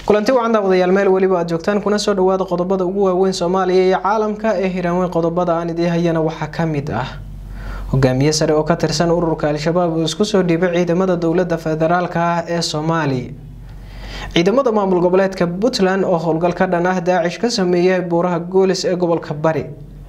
kulanti wacan daawadayaal meel weliba aad joogtaan kuna soo dhawaada qodobada ugu waaweyn soomaaliya iyo caalamka ee hiraanweyn qodobada aan idii hayana waxaa kamid ah hogaamiye sare oo ka tirsan ururka al-shabaab uu isku soo dhiibay ciidamada dowlada federaalka ah ee soomaaliya ciidamada maamul goboleedka puntland oo howlgal ka dhan ah daacish ka sameeyay buuraha goolis ee gobolka bari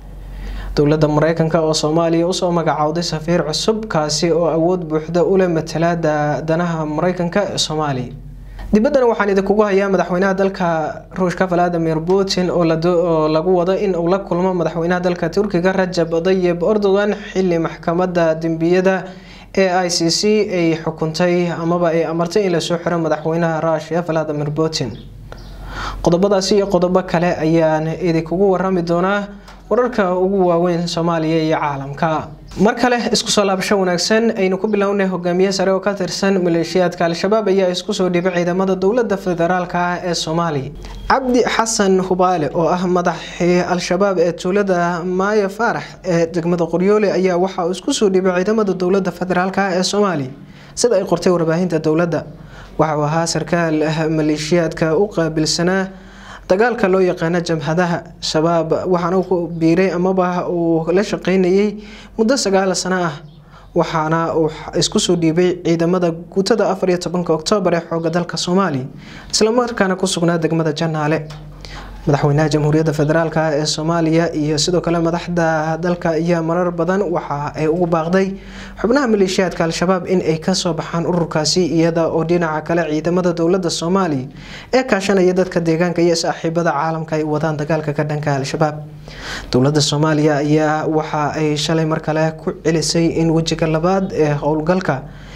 dowlada mareykanka oo soomaaliya usoo magacowday safiir cusub kaasi oo awood buuxda ule matalaada danaha mareykanka ee soomaaliya dibaddana waxaan idinkugu hayaa madaxweynaha dalka ruushka valadimir putin oo lagu wado in uu la kulmo madaxweynaha dalka turkiga rajab dayib erdogan xili maxkamada dembiyada ee i c c ay xukuntay amaba ay amartay in lasoo xiro madaxweynaha ruushia valadimir putin qodobadaasi iyo qodobo kale ayaan idinkugu warami doonaa wararka ugu waaweyn soomaaliya iyo caalamka mar kale isku soo laabasho wanaagsan aynu ku bilownay hogaamiye sare oo ka tirsan maleeshiyaadka al-shabaab ayaa isku soo dhibay ciidamada dowlada federaalk ah ee soomaaliya cabdi xasan hubaale oo ah madaxii al-shabaab ee tuulada maayo faarax ee degmada qoryoole ayaa waxa uu isku soo dhibay ciidamada dowlada federaalk ah ee soomaaliya sida ay qortay warbaahinta dowladda waxa uu ahaa sarkaal maleeshiyaadka u qaabilsanaa dagaalka loo yaqaano jamhadaha shabaab waxaana ku biiray amaba uu la shaqeynayay muddo sagaal sano ah waxaana uu isku soo dhiibay ciidamada guutada afar iyo tobanka oktoobar ee xooga dalka soomaaliya islamarkaana ku sugnaa degmada janaale madaxweynaha jamhuuriyadda federaalk ee soomaaliya iyo sidoo kale madaxda dalka ayaa marar badan waxa ay ugu baaqday xubnaha maleeshiyaadka al-shabaab in ay kasoo baxaan ururkaasi iyada oo dhinaca kale ciidamada dowlada soomaaliya ee kaashanaya dadka deegaanka iyo saaxiibada caalamka ay wadaan dagaalka ka dhanka al-shabaab dowlada soomaaliya ayaa waxa ay shalay mar kale ku celisay in wejiga labaad ee howlgalka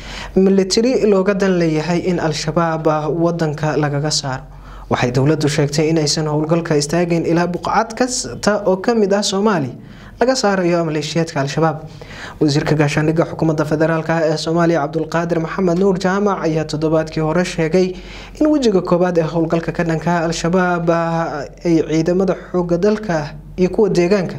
militari looga dan leeyahay in al-shabaab wadanka lagaga saaro waxay dowladu sheegtay inaysan howlgalka istaageen ilaa buqcad kasta oo kamid ah soomaaliya laga saarayo maleeshiyaadka al-shabaab wasiirka gaashaandhigga xukuumadda federaalk ah ee soomaaliya cabdulqaadir maxamed nuur jaamac ayaa toddobaadkii hore sheegay in wejiga koowaad ee howlgalka ka dhanka al-shabaab ay ciidamada xooga dalka iyo kuwa deegaanka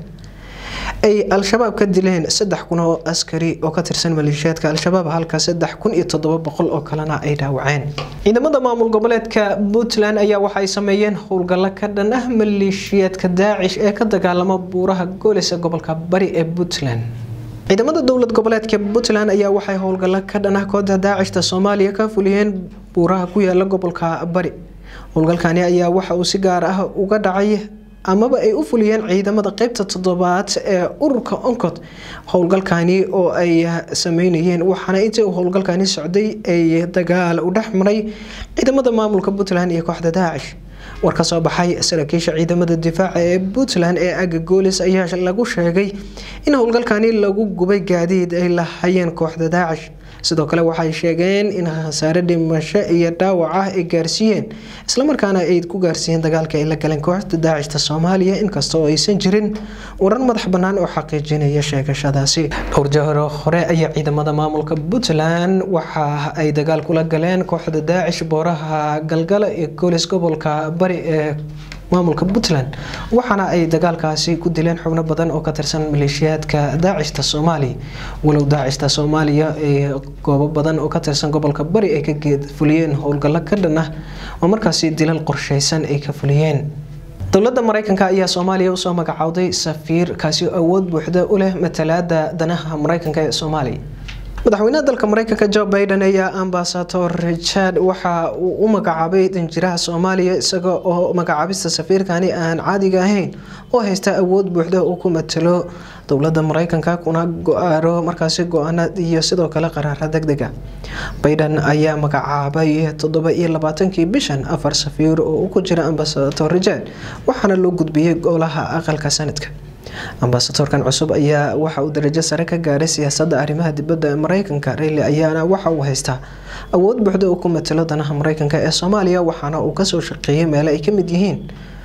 ay al-shabaab ka dileen saddex kun oo askari oo ka tirsan maleeshiyaadka al-shabaab halka saddex kun iyo toddoba boqol oo kalena ay dhaawaceen ciidamada maamul goboleedka puntland ayaa waxaay sameeyeen howlgallo ka dhan ah maleeshiyaadka daacish ee ka dagaalama buuraha goolis ee gobolka bari ee puntland ciidamada dowlad goboleedka puntland ayaa waxay howlgallo ka dhan ah kooda daacishta soomaaliya ka fuliyeen buuraha ku yaala gobolka bari howlgalkani ayaa waxa uu si gaar ah uga dhacay amaba ay u fuliyeen ciidamada qeybta toddobaad ee ururka oncod howlgalkani oo ay sameynayeen waxaana intii uu howlgalkani socday ay dagaal u dhex maray ciidamada maamulka puntland iyo kooxda daacish war ka soo baxay saraakiisha ciidamada difaaca ee puntland ee aga goolis ayaa lagu sheegay in howlgalkani lagu gubay gaadiid ay lahayeen kooxda daacish sidoo kale waxay sheegeen in khasaare dhimasho iyo dhaawac ah ay gaarsiiyeen islamarkaana ay ku gaarsiiyeen dagaalka ay la galeen kooxda daacishta soomaaliya inkasta oo aysan jirin warar madax bannaan oo xaqiijinaya sheegashadaasi dhowr jahro hore ayaa ciidamada maamulka puntland waxa ay dagaal kula galeen kooxda daacish booraha galgala ee goolis gobolka bari ee maamulka puntland waxaana ay dagaalkaasi ku dileen xubno badan oo ka tirsan maleeshiyaadka daacishta soomaaliya walow daacishta soomaaliya ee goobo badan oo ka tirsan gobolka bari ay ka fuliyeen howlgallo ka dhan ah oo markaasi dilal qorsheysan ay ka fuliyeen dowlada mareykanka ayaa soomaaliya usoo magacowday safiir kaasi awood buuxda u leh matalaada danaha mareykanka ee soomaaliya madaxweynaha dalka mareykanka jo biden ayaa ambasador richard waxa uu u magacaabay danjiraha soomaaliya isaga oo magacaabista safiirkani aan caadiga ahayn oo haysta awood buuxda uu ku matalo dowlada mareykanka kuna go-aaro markaasi go-aana iyo sidoo kale qaraara degdega biden ayaa magacaabay toddoba iyo labaatankii bishan afar safiir oo u ku jira ambasador richard waxaana loo gudbiyey golaha aqalka sanadka ambasadorkan cusub ayaa waxa uu darajo sare ka gaaray siyaasada arrimaha dibadda ee mareykanka rayli ayaana waxa uu haystaa awood buuxda uu ku matalo danaha mareykanka ee soomaaliya waxaana uu kasoo shaqeeyay meelo ay kamid yihiin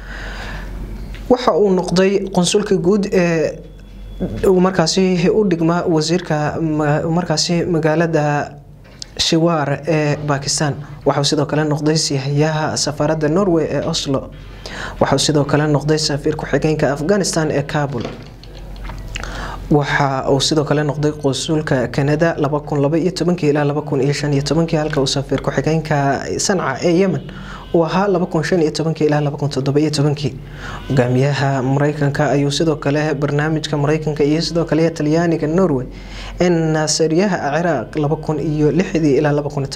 waxa uu noqday qonsulka guud ee markaasi u dhigma wasiirka markaasi magaalada shiwaar ee bakistan waxauu sidoo kale noqday sihayaha safaarada norway ee oslo waxauu sidoo kale noqday safiir ku-xigeenka afghanistan ee kabul waxa uu sidoo kale noqday qonsuulka kanada ilaa halka uu safiir ku-xigeenka sanca ee yemen uu ahaa ilaa hogaamiyaha mareykanka ayuu sidoo kale barnaamijka mareykanka iyo sidoo kale talyaaniga norway ee naasariyaha ciraaq ilaa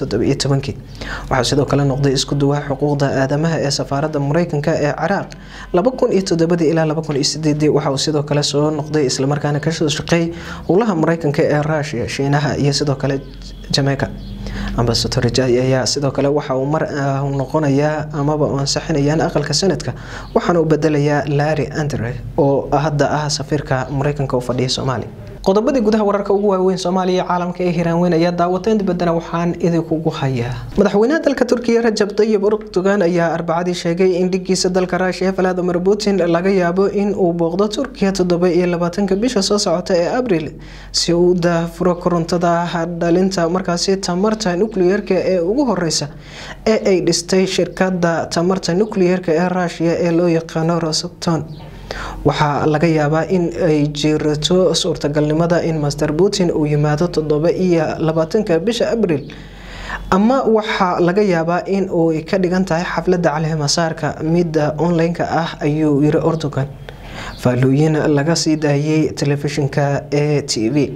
waxaa sidoo kale noqday isku duwaha xuquuqda aadamaha ee safaarada mareykanka ee ciraaq ilaa waxauu sidoo kale soo noqday islamarkaana kasoo shaqeey howlaha mareykanka ee rusia shiinaha iyo sidoo kale jamaica ambasador jay ayaa sidoo kale waxa uu mar noqonayaa amaba ansaxinayaan aqalka sanadka waxaana u bedelayaa larry andre oo hadda ah safiirka mareykanka u fadhiya soomaaliya qodobadii gudaha wararka ugu waaweyn soomaaliya iyo caalamka ee hiraanweyn ayaa daawateen dibaddana waxaan idinkugu hayaa madaxweynaha dalka turkiya rajab tayib erdogan ayaa arbacadii sheegay in dhigiisa dalka ruushiya valadimir putin laga yaabo in uu booqdo turkiya toddoba iyo labaatanka bisha soo socota ee abril si uu u daafuro korontada dhalinta markaasi tamarta nukliyeerka ee ugu horeysa ee ay dhistay shirkada tamarta nukliyeerka ee ruushiya ee loo yaqaano roston waxaa laga yaabaa in ay jirto suurtagalnimada in master putin uu yimaado toddoba iyo labaatanka bisha abril ama waxaa laga yaabaa in uu ka dhigan tahay xafladda caleemasaarka midda online-ka ah ayuu yiri erdogan faallooyin laga sii daayay telefishinka e t v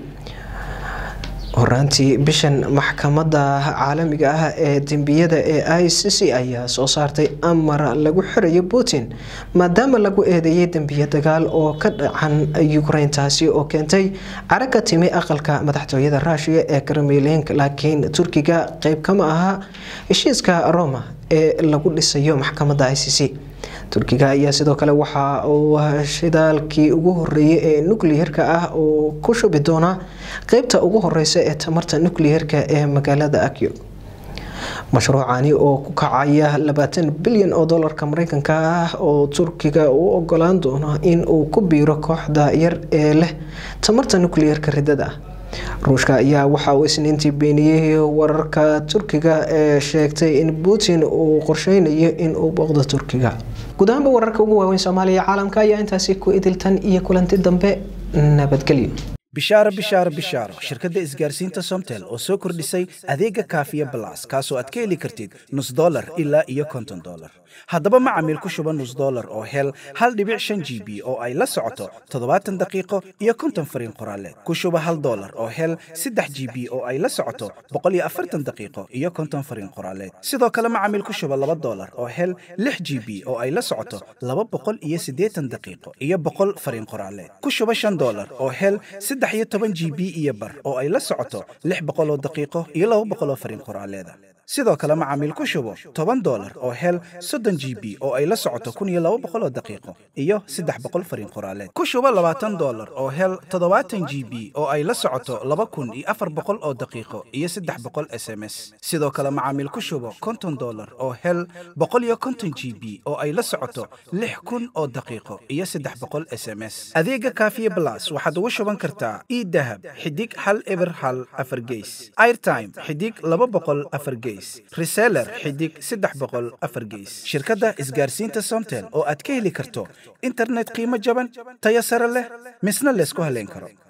horaantii bishan maxkamada caalamiga ah ee dembiyada ee i c c ayaa soo saartay amar lagu xirayo putin maadaama lagu eedeeyay dembiye dagaal oo ka dhacan ukraine taasi oo keentay cara ka timi aqalka madaxtooyada ruushiya ee kremlink laakiin turkiga qeyb kama aha heshiiska roma ee lagu dhisayo maxkamada i c c turkiga ayaa sidoo kale waxa uu shidaalkii ugu horeeyay ee nukliyeerka ah uu ku shubi doonaa qeybta ugu horeysa ee tamarta nukliyeerka ee magaalada akyo mashruucani oo ku kacaya labaatan bilyan oo dolarka mareykanka ah oo turkiga u ogolaan doono in uu ku biiro kooxda yar ee leh tamarta nukliyeerka ridada ah ruushka ayaa waxa uu isniintii beeniyey wararka turkiga ee sheegtay in putin uu qorsheynayo in uu booqdo turkiga guud ahaanba wararka ugu waaweyn soomaaliya caalamka ayaa intaasi ku idiltan iyo kulanti dambe nabadgelyo bishaaro bishaaro bishaaro shirkadda isgaarsiinta somtel oo soo kordhisay adeega kaafiya balas kaasoo aad ka heli kartid nus dolar ilaa iyo konton dolar haddaba macamiil ku shuba nus dolar oo hel hal dhibic shan g b oo ay la socoto toddobaatan daqiiqo iyo konton fariin qoraaleed ku shuba hal dolar oo hel saddex g b oo ay la socoto boqol iyo afartan daqiiqo iyo konton fariin qoraaleed sidoo kale macamiil ku shuba laba dolar oo hel lix g b oo ay la socoto laba boqol iyo siddeetan daqiiqo iyo boqol fariin qoraaleed ku shuba shan dolar oo hel saddex iyo toban g b iyo bar oo ay la socoto lix boqol oo daqiiqo iyo laba boqol oo fariin qoraaleeda sidoo kale macaamiil ku shubo toban dolar oo hel soddon g b oo ay la socoto kun iyo laba boqol oo daqiiqo iyo saddex boqol fariin qoraaleed ku shubo labaatan dolar oo hel toddobaatan g b oo ay la socoto laba kun iyo afar boqol oo daqiiqo iyo saddex boqol s m s sidoo kale macaamiil ku shubo konton dolar oo hel boqol iyo konton g b oo ay la socoto lix kun oo daqiiqo iyo saddex boqol s m s adeega kaafiye blas waxaad ugu shuban kartaa idahab xidig hal eber hal afar geys airtime xidig laba boqol afar geys reseller xidig saddex boqol afar geys shirkadda isgaarsiinta somtel oo aad ka heli karto internet qiimo jaban tayo sare leh misna laysku haleyn karo